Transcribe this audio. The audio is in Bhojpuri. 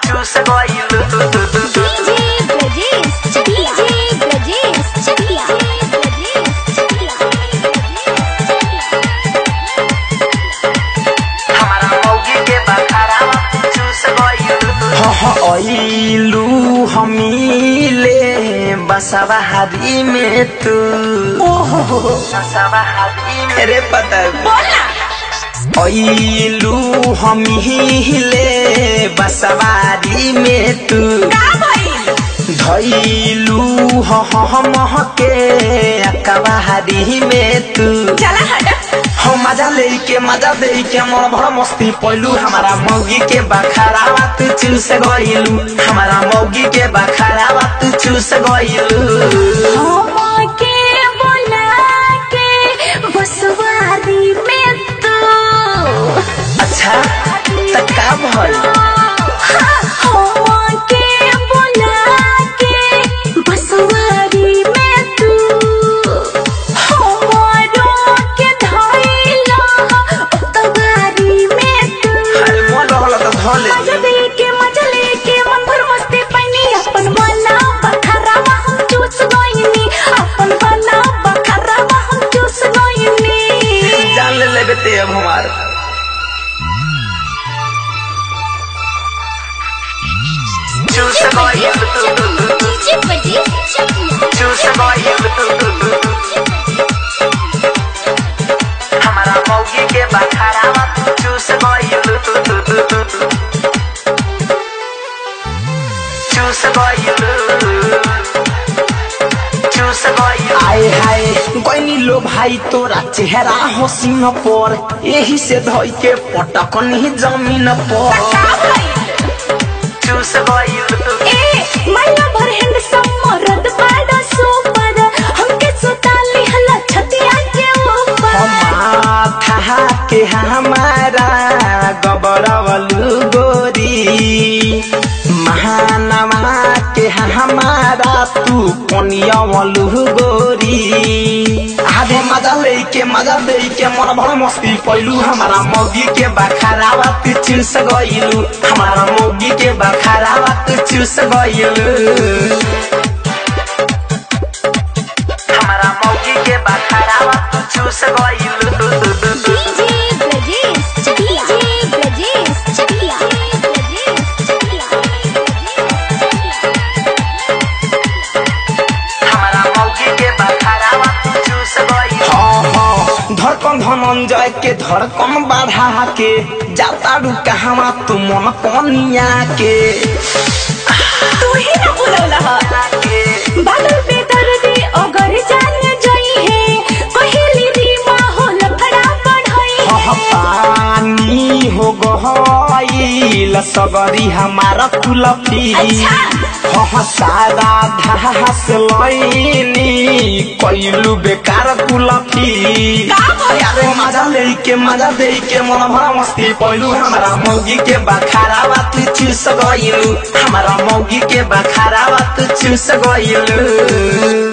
चूस गइलू DJ Brajesh Chakla. DJ Brajesh Chakla. हमारा मौगी के बखारावा चूस गइलू अइलू हमीले बसवा हारी में तू बसवा हादी में अरे पता अइलू हमीले बसवारी में तू धैलू हम के अकबारी में तू हम मजा लेके मजा लेके मन भर मस्ती पैलू हमारा मौगी के बखारावा तू चूस गइलू हमारा मौगी के बखारावा तू चूस गइलू के बोला के बसवारी में तू अच्छा त का भइल के बोला के बसवारी में तू हमारो के धइला उतवारी में तू अरे मन रहल त धले मजा लेके मजा लेके मन भर मस्ती पैनी अपन बना बखरावा हम चूस गइनी अपन बना बखरावा हम चूस गइनी जान ले लेबे ते अब हमार चूस गइलू डीजे बजे चूस गइलू हमारा मौगी के बखारावा चूस गइलू चूस गइलू चूस गइलू आए हाय गइनी लो भाई तोरा चेहरा हसीन पर यही से धइ के पटकनी जमीन पर चूस गइलू ए मल्ला भर हैंड समरद बड़ा सुपर हमके सुताली हला छतिया के ऊपर माथा के हमारा गबरवलू गोरी महानवा के हमारा तू पनियवलू गोरी आधे मजा लेके मजा लेके मन भर मस्ती पैलू हमारा मौगी के बखारावा तू चूस गइलू हमारा मौगी के बखारावा तू चूस गइलू हमारा मौगी के बखारावा चूस गइलू डीजे ब्रजेश चकिया डीजे ब्रजेश चकिया हमारा मौगी के बखारावा चूस गइलू हाँ हाँ धड़कन धनंजय के धड़कन बढ़ा के जाता रू कहवा तू मन कनिया के तू ही ना बोलौला ह के बादल पे दर्दी अगर जान जई है कहेली री माहौल फड़ा बढ़ई हाँ पानी हो गईल सगरी हमारा कुलफी अच्छा। हाँ सारा घास लैनी कैलू बेकार कुलफी का भइल? अरे मजा लेके मजा लेके मन भरा मस्ती पैलू हमारा मौगी के बखारावा तू चूस गइलू हमारा मौगी के बखारावा तू चूस गइलू